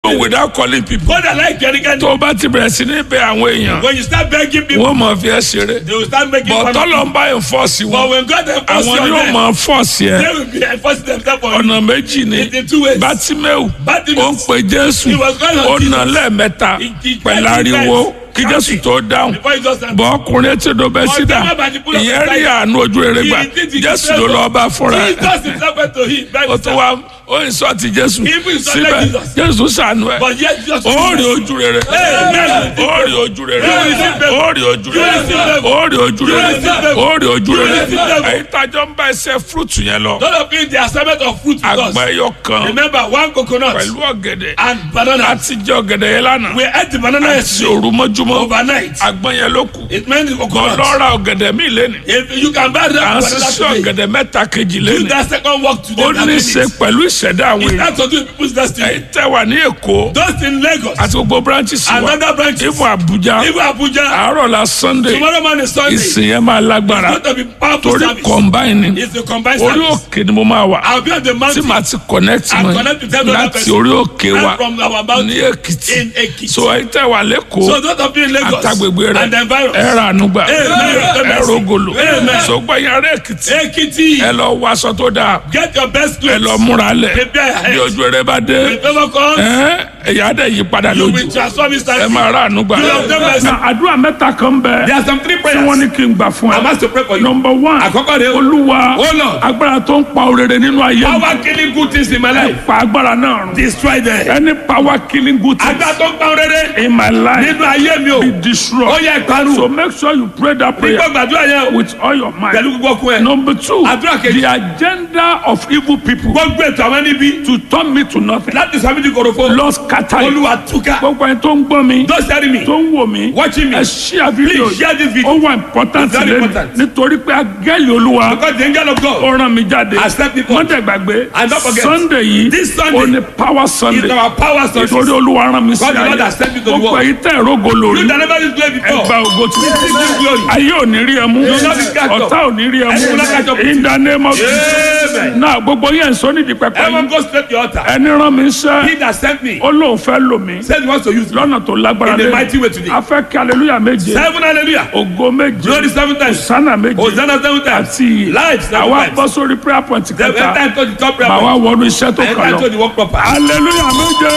people. without calling people. God that like Jerry tó o bá ti bẹ̀rẹ̀ sí ní bẹ àwọn èèyàn When you start begging people, wọ́n mọ̀ fi ẹ́ ṣeré. they will start making bọ̀ fun of you. tọ́lọ̀ ń bá enforce But wọn when God enforces àwọn on ni ó them, mọ̀ force yẹ. they will be enforcing themselves on you. ọ̀nà méjì ni It's in two ways. bátímẹ́ù Bartimaeus. ó ń pe jésù He was calling on ó Jesus. nà lẹ́ẹ̀mẹ́ta He- he pẹ̀lú cried three ariwo times, kí jésù shouting, tó dáhùn Before he just bọ́ ọkùnrin etí odò bẹ́ẹ̀ sídà Whatever particular ìyẹn rí desire. àánú ojú rere gbà He did it jésù himself. ló lọ́ọ́ bá fúnra ẹ̀ Jesus himself went to him. by ó tún himself. wá ó ń sọ ti jésù He even insulted síbẹ̀ Jesus. jésù sànú ẹ̀ But yet Jesus ó rí ojú rere Amen. ó rí ojú rere You receive them. ó rí ojú You rere receive them. ó rí ojú You rere receive them. ó rí ojú You rere receive them. ẹ̀yin tájọ́ ń bá ẹsẹ̀ fúrúùtù yẹn lọ None of you the assignment of fruit with us. àgbà ẹyọ kan Remember one coconut pẹ̀lú ọ̀gẹ̀dẹ̀ and banana. àti jẹ ọ̀gẹ̀dẹ̀ yẹn lánàá We ate the banana àti yesterday òru mọ́júmọ́ overnight. àgbọn yẹn ló kù It meant the kọ́ coconut. lọ́ra ọ̀gẹ̀dẹ̀ mi lẹ́nu If you can buy à ń that ṣiṣẹ́ banana today, ọ̀gẹ̀dẹ̀ mẹ́ta kejì do lẹ́nu that second work today. ó ní í ṣe pẹ̀lú ìṣẹ̀dá àwọn It èèyàn has to do with people's destiny. ẹ̀yin tẹ́ wà ní èkó Those in Lagos, àti gbogbo branches wa another branch, ifo abuja even Abuja, àárọ̀ la sunday tomorrow morning Sunday, it's ìsìn yẹn máa lágbára going to be powerful torí service. combine ni It's the combined orí service. òkè ni mo máa wà I'll be on the tí mountain màá ti connect and mọ́ connect with every other láti person. orí òkè wa right from our mountain ní èkìtì in Ekiti. so ẹ̀yin tẹ́ wà lẹ́kọ̀ọ́ So those of you in Lagos àtàgbègbè rẹ and the environs, ẹ ra ànúgbà Amen. ẹ rogolo Amen. sọgbà yàrá èkìtì Ekiti, ẹ lọ wọ aṣọ tó dáa get your best ẹ clothes. lọ múra lẹ Prepare your head. bí ojú rẹ bá dé If ever comes, ẹ ẹyà dẹ yí padà you lójú will transform ẹ instantly. máa ra ànúgbà. You have done mercy. na àdúrà mẹ́ta kan bẹ There are some three tí prayers. wọ́n ní kí n gbà fún I'm ẹ. asked to pray for you. number one Àkọ́kọ́ rẹ̀ o. olúwa Oh, Lord. agbára tó ń pa òrèrè nínú ayé mi Power killing good things in my life. pa agbára náà run Destroy them. any power killing good things Agbá tó ń pa rere in my life nínú ayé mi o. be destroyed Ó yẹ ìparun. so make sure you pray that prayer Nígbà gbàdúrà yẹn o. with all your mind. Pẹ̀lú gbogbo ọkùn ẹ̀. number two Àdúrà kejì. the agenda of evil people Gbogbo ètò àwọn níbi to turn me to nothing láti sàmì di korofo. lord scatter it Olúwa túká. gbogbo ẹni tó ń gbọ́ mi Don't study me. tó ń wò mí Watching me. ẹ share video Please share this video. ó wà important It's very lẹ́nu important. nítorí pé agẹ́lì olúwa Because the angel of God ó rán mi jáde Accept it. mọ́tẹ̀ gbàgbé And don't forget, sunday yìí this Sunday ó ní power is sunday our power source. nítorí olúwa rán mi sí God the Lord ayé has sent me to the gbogbo world. èyí tẹ̀ rógo lórí You that never did play ẹgbà before. ògo tí Receive this glory. ayé ò ní rí ẹ mú You will not be catch up. ọ̀tá ò ní rí ẹ And you will not catch mú up with in the name of Amen. náà gbogbo yẹn sọ nídìí pẹpẹ Everyone yìí go straight to the altar. ẹni rán mi sẹ́ He that sent me ó lóun fẹ́ lò mí said he wants to use me. lọ́nà tó lágbára In a lé mighty way today. a fẹ́ kí aleluya méje Seven hallelujah. ògo méje Glory seven times. sánà méje Hosanna seven times. àti Life seven àwa times. bọ́ sórí prayer point Then kẹta enter into the top prayer màá wá point. wọnú iṣẹ́ tó kàn Enter into lọ the work proper. aleluya méje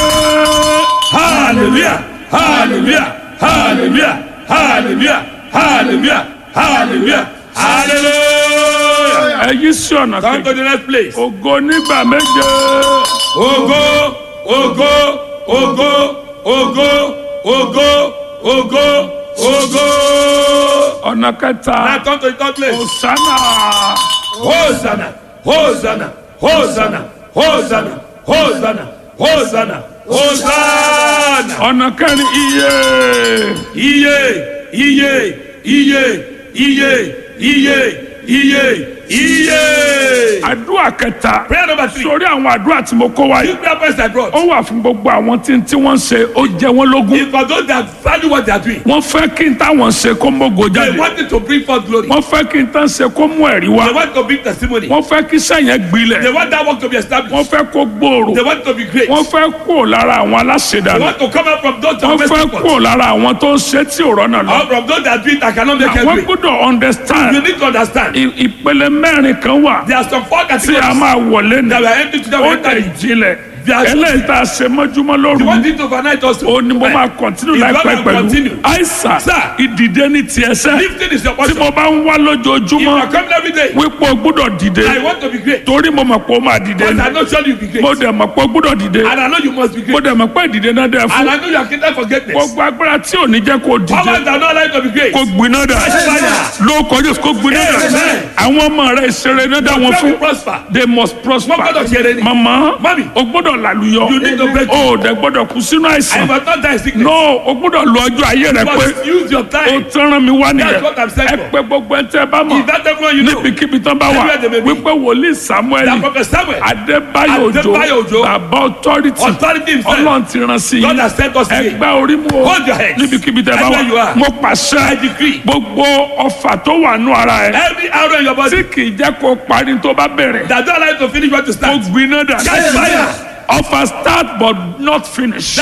Hallelujah. Hallelujah. Hallelujah. Hallelujah. Hallelujah. Hallelujah. Hallelujah. ẹ yí sí ọ̀nà Come to kejì the next place. ògo nígbà méje Ogo, ogo, ogo, ogo, ogo, ogo, ogo. ọ̀nà kẹta Now come to the third place. òsánà Hosanna, Hosanna, Hosanna, Hosanna, Hosanna, Hosanna, Hosanna. ọ̀nà kẹrin iye Iye, iye, iye, iye, iye, iye, iye. àdúrà kẹta Prayer number three. sórí àwọn àdúrà tí mo kó wáyé Two prayer points I brought. ó wà fún gbogbo àwọn tí tí wọ́n ń ṣe ó jẹ wọ́n lógún It's for those that value what they are doing. wọ́n fẹ́ kí n táwọn ṣe kó mógo They jáde want it to bring forth glory. wọ́n fẹ́ kí n tán ṣe kó mú ẹ̀rí wá They want to bring testimony. wọ́n fẹ́ kí sẹ́yìn gbilẹ̀ They want that work to be established. wọ́n fẹ́ kó gbòòrò They want to be great. wọ́n fẹ́ kó lára àwọn They aláṣẹdànù want to come out from those wọ́n that fẹ́ are kó lára àwọn tó ń ṣe tí ò rọ́nà lọ or from those that do it that cannot make wọ́n it. gbọ́dọ̀ You understand need to understand. i- ìpele mẹ́rin kan wà There are some four tí a categories máa wọlé ní that were empty to them. ó enter dẹ̀ in. jinlẹ̀ There are- eléyìí tá a ṣe mọ́júmọ́ You lóru want it to overnight also. ó ní mo máa kọ̀ntínú If láìpẹ́ God will pẹ̀lú continue. àìsàn Sir. ìdìde ní tiẹ̀ sẹ́ Lifting is your tí portion. mo bá ń wá If you lójoojúmọ́ are coming every day, wípé o gbọ́dọ̀ dìde I want to be great. torí mo mọ̀ pé o máa dìde But ni I know surely you'll be great. mo dẹ̀ mọ̀ pé o gbọ́dọ̀ dìde And I know you must be mo great. dẹ̀ mọ̀ pé ìdìde náà dẹ̀ fún And I know you are created for greatness. gbogbo agbára tí ò ní jẹ́ kó o dìde Powers that are not allowed to be great. kó gbiná dà Fire. ló kọjú kó gbiná dà Amen. àwọn ọmọ rẹ ìṣeré náà dá wọn Pray fún to prosper. they must prosper Wọ́n gbọ́dọ̀ ṣe eré ni. mama Mami. o gbọ́dọ̀ làlùyọ You need to break o ò dẹ̀ gbọ́dọ̀ kú sínú I àìsàn must not die sickness. no o gbọ́dọ̀ lo ọjọ́ ayé rẹ You pé must use your o time. tẹ́ràn mi wá nìyẹn That's what I'm saying ẹ for. pé gbogbo ẹ tẹ́ ẹ bá mọ̀ Is that everyone you know? níbikíbi tán bá wà Everywhere they may be. wípé wòlíì samuel That prophet Samuel, adébáyò Adébáyò òjò Òjó, bàbá authority authority himself, ọlọ́run ti rán sí God yín has sent us today. ẹgbẹ́ orí mu o Hold your heads. níbikíbi tẹ́ ẹ bá Everywhere you wà are. mo I pàṣẹ decree. gbogbo ọfà tó wà nù ara ẹ Every arrow in your body tí kì í jẹ́ kó parí tó bá bẹ̀rẹ̀ that don't allow you to finish what you kó start. gbiná dà Catch fire. ọfà start but not finish.